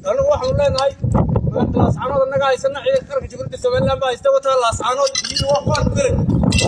anagu waxaanu leenahay laascaanood annaga haysana ciidanka qaranka jamhuuriyadda somaliland baa haysta wataa laascaanood iyo waa kuwaan ku gelay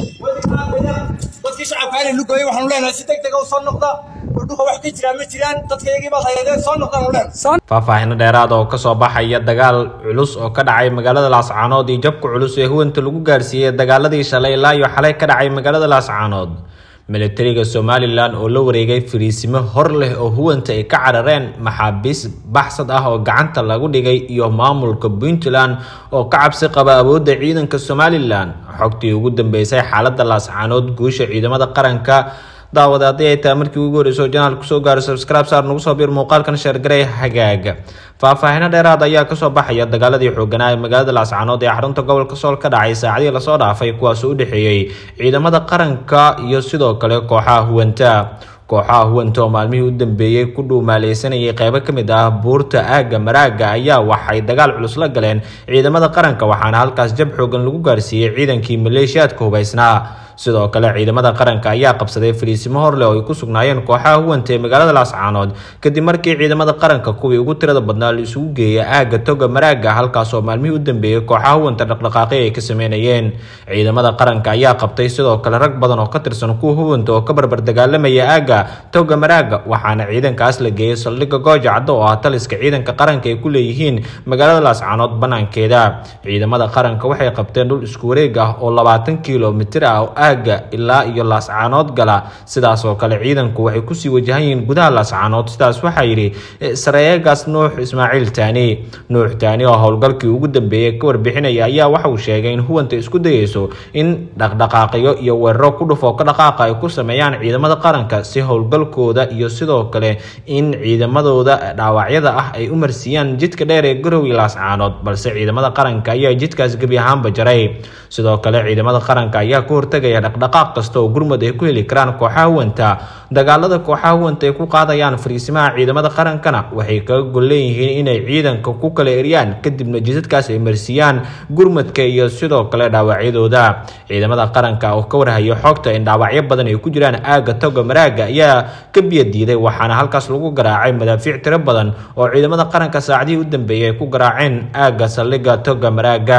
dadkii shacabka inay lugooyay waxaanu leenahay si deg dega u soo noqda dhulka wax ka jiraan ma jiraan dadka iyagii baad hayadeen soo noqdaanu leenahay faahfaahino dheeraad oo kasoo baxaya dagaal culus oo ka dhacay magaalada laascaanood iyo jabka culus ee huwanta lagu gaarsiiyey dagaaladii shalay ilaa iyo xalay ka dhacay magaalada laascaanood militariga somalilan oo la wareegay fariisimo hor leh oo huwanta ay ka carareen maxaabiis baxsad ah oo gacanta lagu dhigay iyo maamulka puntland oo ka cabsi qaba awoodda ciidanka somalilan xogtii ugu dambeysay xaalada laascaanood guusha ciidamada qaranka daawada haddii ay tahay markii ugu horreysay oo janaal kusoo gaaro subscribe saar nagu soo biir muuqaalkan sheergaray hagaaga faahfaahino dheeraad ayaa kasoo baxaya dagaaladii xooganaa ee magaalada laascaanood ee xarunta gobolka sool ka dhacay saacadii lasoo dhaafay kuwaas u dhexeeyey ciidamada qaranka iyo sidoo kale kooxaha huwanta kooxaha huwanta oo maalmihii u dambeeyey ku dhuumaaleysanayay qeybo ka mid ah buurta aagga maraaga ayaa waxay dagaal culus la galeen ciidamada qaranka waxaana halkaas jab xoogan lagu gaarsiiyey ciidankii maleeshiyaadka hubaysnaa sidoo kale ciidamada qaranka ayaa qabsaday fariisimo horleh oo ay ku sugnaayeen kooxaha huwanta ee magaalada laascaanood kadib markii ciidamada qaranka kuwii ugu tirada badnaa la isugu geeyay aagga toga maraaga halkaas oo maalmihii u dambeeyey kooxaha huwanta dhaqdhaqaaqi ay ka sameynayeen ciidamada qaranka ayaa qabtay sidoo kale rag badan oo ka tirsan kuwa huwanta oo ka barbar dagaalamaya aagga toga maraaga waxaana ciidankaas la geeyay saldhigga gooja caddo oo ah taliska ciidanka qaranka ay ku leeyihiin magaalada laascaanood banaankeeda ciidamada qaranka waxay qabteen dhul isku wareeg ah oo labaatan kilomitir ah aaga ilaa iyo laascaanood gala sidaas oo kale ciidanku waxay kusii wajahan yihiin gudaha laascaanood sidaas waxaa yidhi sareegaas nuux ismaaciil taani nuux taani oo howlgalkii ugu dambeeyey ka warbixinaya ayaa waxa uu sheegay in huwanta isku dayeyso in dhaqdhaqaaqyo iyo weeraro ku dhufoo ka dhaqaaqa ay ku sameeyaan ciidamada qaranka si howlgalkooda iyo sidoo kale in ciidamadooda dhaawacyada ah ay u marsiiyaan jidka dheer ee garow iyo laascaanood balse ciidamada qaranka ayaa jidkaas gebi ahaanba jaray sidoo kale ciidamada qaranka ayaa ka hortagaya dhaqdhaqaaq kasta oo gurmud ay ku heli karaan kooxaha huwanta dagaalada kooxaha huwanta ay ku qaadayaan fariisimaha ciidamada qarankana waxay kaga gol leeyihiin inay ciidanka ku kala eryaan kadibna jidadkaas ay marsiiyaan gurmadka iyo sidoo kale dhaawacyadooda ciidamada qaranka oo ka warhaya xogta in dhaawacyo badan ay ku jiraan aagga toga maraaga ayaa ka biya diiday waxaana halkaas lagu garaacay madaafiic tiro badan oo ciidamada qaranka saacadihii u dambeeyay ay ku garaaceen aagga saldhigga toga maraaga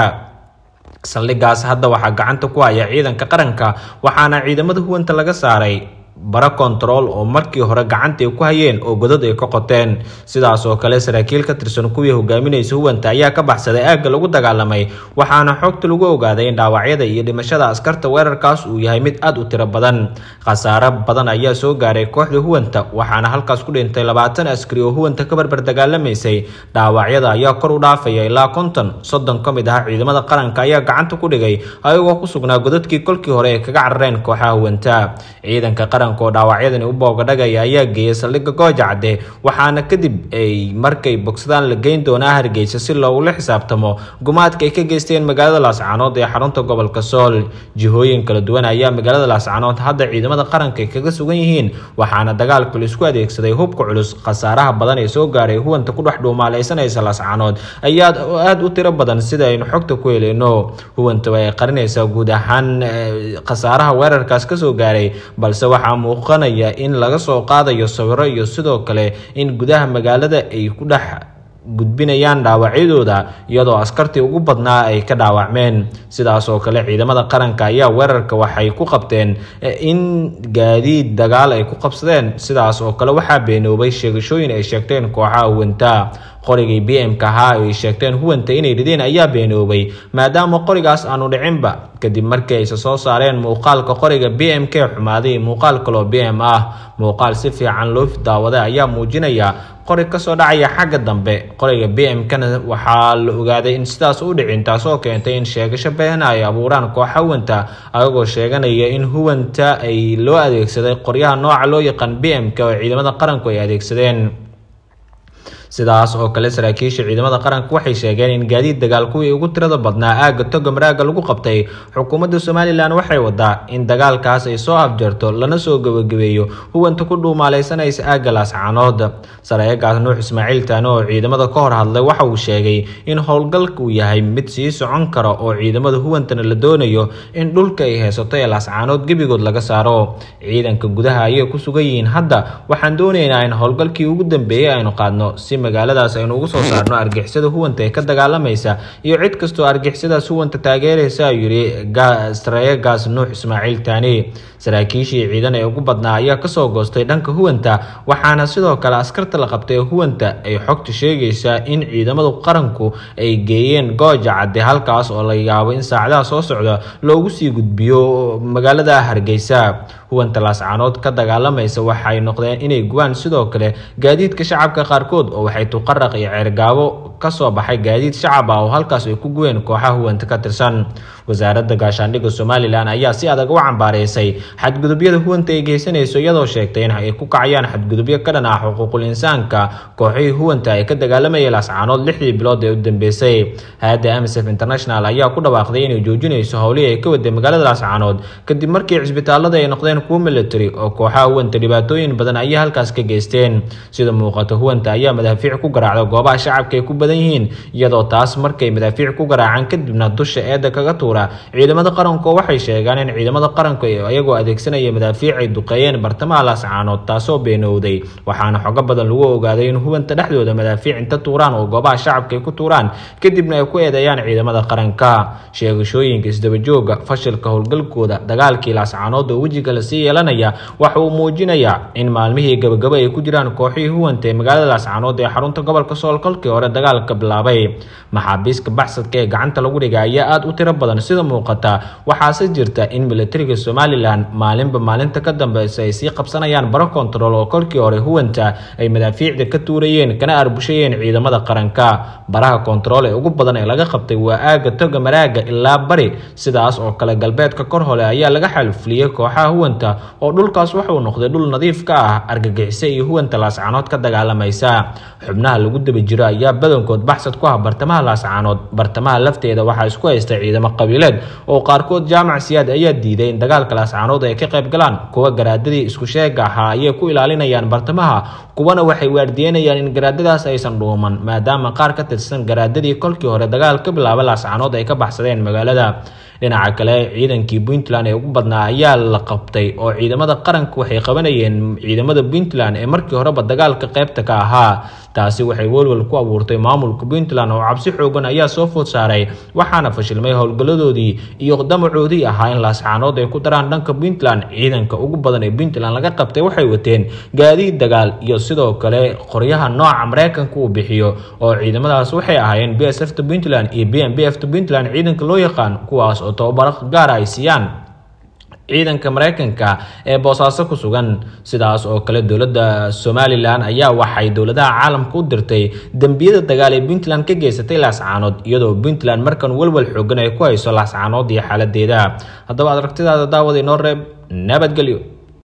saldhigaas hadda waxaa gacanta ku haya ciidanka qaranka waxaana ciidamada huwanta laga saaray bara kontarool oo markii hore gacanta ay ku hayeen oo godad ay ka qoteen sidaas oo kale saraakiil ka tirsan kuwii hogaaminaysa huwanta ayaa ka baxsaday aagga lagu dagaalamay waxaana xogta lagu ogaaday in dhaawacyada iyo dhimashada askarta weerarkaas uu yahay mid aad u tiro badan khasaaro badan ayaa soo gaaray kooxda huwanta waxaana halkaas ku dhintay labaatan askari oo huwanta ka barbar dagaalamaysay dhaawacyada ayaa kor u dhaafaya ilaa konton soddon ka mid ah ciidamada qaranka ayaa gacanta ku dhigay ayagoo ku sugnaa godadkii kolkii hore ay kaga carareen kooxaha huwanta ciidanka qaranka oo dhaawacyadani u boogadhagaya ayaa geeyay saldhigga gooja cadde waxaana kadib ay markay bogsadaan la geyn doonaa hargeysa si loogula xisaabtamo gumaadka ay ka geysteen magaalada laascaanood ee xarunta gobolka sool jihooyin kala duwan ayaa magaalada laascaanood hadda ciidamada qaranka ay kaga sugan yihiin waxaana dagaalka laisku adeegsaday hubka culus khasaaraha badan ee soo gaaray huwanta ku dhex dhuumaaleysanaysa laascaanood ayaa aada u tiro badan sida aynu xogta ku heleyno huwanta ay qarinaysaa guud ahaan khasaaraha weerarkaas kasoo gaaray balse waxaa muuqanaya in laga soo qaadayo sawiro iyo sidoo kale in gudaha magaalada ay ku dhex gudbinayaan dhaawacyadooda iyadoo askartii ugu badnaa ay ka dhaawacmeen sidaas oo kale ciidamada qaranka ayaa weerarka waxay ku qabteen in gaadiid dagaal ay ku qabsadeen sidaas oo kale waxaa beenoobay sheegashooyin ay sheegteen kooxaha huwanta qorigii b m ka ahaa ay sheegteen huwanta inay rideen ayaa beenoobay maadaama qorigaas aanu dhicinba kadib markii ayse soo saareen muuqaalka qoriga b m k xumaaday muuqaal kaloo b m ah muuqaal si fiican loo daawaday ayaa muujinaya qori kasoo dhacaya xagga dambe qoriga b m kana waxaa la ogaaday in sidaas u dhicin taasoo keentay in sheegasho beena ay abuuraan kooxa huwanta ayagoo sheeganaya in huwanta ay loo adeegsaday qoryaha nooca loo yaqaan b m k oo ciidamada qaranku ay adeegsadeen sidaas oo kale saraakiisha ciidamada qaranka waxay sheegeen in gaadiid dagaal kuwii ugu tirada badnaa aagga toga maraaga lagu qabtay xukuumadda somalilan waxay wadaa in dagaalkaas ay soo afjarto lana soo gebagabeeyo huwanta ku dhuumaaleysanaysa aagga laascaanood sareegaas nuux ismaaciil taani oo ciidamada ka hor hadlay waxa uu sheegay in howlgalka uu yahay mid sii socon kara oo ciidamada huwantana la doonayo in dhulka ay haysato ee laascaanood gebigood laga saaro ciidanka gudaha ayay ku sugan yihiin hadda waxaan doonaynaa in howlgalkii ugu dambeeyey aynu qaadno si magaaladaas aynu ugu soo saarno argixisada huwanta ee ka dagaalamaysa iyo cid kastoo argixisadaas huwanta taageeraysa ayuu yidhi sareeyegaas nuux ismaaciil taani saraakiishii ciidan ee ugu badnaa ayaa kasoo goostay dhanka huwanta waxaana sidoo kale askarta la qabtay huwanta ay xogta sheegaysaa in ciidamada qaranku ay geeyeen gooja cadde halkaas oo la yaabo in saacadaha soo socda loogu sii gudbiyo magaalada hargeysa huwanta laascaanood ka dagaalamaysa waxay noqdeen inay guwaan sidoo kale gaadiidka shacabka qaarkood oo waxay tuqaraq iyo ceergaabo kasoo baxay gaadiid shacab ah oo halkaas ay ku guween kooxaha huwanta ka tirsan wasaaradda gaashaandhigga somalilan ayaa si adag u cambaareysay xadgudubyada huwanta ay geysanayso iyadoo sheegtay in ay ku kacayaan xadgudubyo ka dhan ah xuquuqul insaanka kooxihii huwanta ee ka dagaalamayay laascaanood lixdii bilood ee u dambeysay hay-adda msf international ayaa ku dhawaaqday inay joojinayso howlihii ay ka waday magaalada laascaanood kadib markii cisbitaalada ay noqdeen kuwo military oo kooxaha huwanta dhibaatooyin badan ayay halkaas ka geysteen sida muuqato huwanta ayaa madaafiic ku garaacda goobaha shacabka ay ku badan yihiin iyadoo taas markay madaafiic ku garaacaan kadibna dusha eedda kaga tuura ciidamada qaranku waxay sheegaan in ciidamada qaranku iyagoo adeegsanaya madaafiic ay duqeeyeen bartamaha laascaanood taasoo beenowday waxaana xogo badan lagu ogaaday in huwanta dhexdooda madaafiic inta tuuraan oo goobaha shacabka ay ku tuuraan kadibna ay ku eedeeyaan ciidamada qaranka sheegashooyinka isdabajooga fashilka howlgalkooda dagaalkii laascaanood oo wejiga lasii yeelanaya waxa uu muujinayaa in maalmihii gabagaba ay ku jiraan kooxihii huwanta ee magaalada laascaanood ee xarunta gobolka sool kolkii hore dagaalka bilaabay maxaabiiska baxsadka ee gacanta lagu dhigay ayaa aada u tiro badan sida muuqata waxaase jirta in militariga somalilan maalinba maalinta ka dambeysa ay sii qabsanayaan baro kontarool oo kolkii hore huwanta ay madaafiicda ka tuurayeen kana arbushayeen ciidamada qaranka baraha kontarool ee ugu badan ee laga qabtay waa aaga toga maraaga ilaa bari sidaas oo kale galbeedka kor hole ayaa laga xalfuliyey kooxaha huwanta oo dhulkaas wuxuu noqday dhul nadiif ka ah argagixise iyo huwanta laascaanood ka dagaalamaysa xubnaha lagu daba jiro ayaa badankood baxsad ku ah bartamaha laascaanood bartamaha lafteeda waxaa isku haysta ciidamo qabiileed oo qaarkood jaamac siyaad ayaa diiday in dagaalka laascaanood ay ka qayb galaan kuwa garaadadii isku sheega ahaa ayay ku ilaalinayaan bartamaha kuwana waxay waardiyenayaan in garaadadaas aysan dhuuman maadaama qaar ka tirsan garaadadii kolkii hore dagaal ka bilaaba laascaanood ay ka baxsadeen magaalada dhinaca kale ciidankii puntland ee ugu badnaa ayaa la qabtay oo ciidamada qaranka waxay qabanayeen ciidamada puntland ee markii horeba dagaalka qaybta ka ahaa taasi waxay welwel ku abuurtay maamulka puntland oo cabsi xoogan ayaa soo food saaray waxaana fashilmay howlgalladoodii iyo damacoodii ahaa in laascaanood ay ku daraan dhanka puntland ciidanka ugu badan ee puntland laga qabtay waxay wateen gaadiid dagaal iyo sidoo kale qoryaha nooca mareykanka uu bixiyo oo ciidamadaas waxay ahaayeen b s f ta puntland iyo b m b f ta puntland ciidanka loo yaqaan kuwaas oo tababaro gaara ay siiyaan ciidanka mareykanka ee boosaaso ku sugan sidaas oo kale dowladda somalilan ayaa waxay dowladaha caalamka u dirtay dembiyada dagaal ee puntland ka geysatay laascaanood iyadoo puntland markan welwel xoogan ay ku hayso laascaanood iyo xaaladeeda haddaba aragtidaada daawada inoo reeb nabadgelyo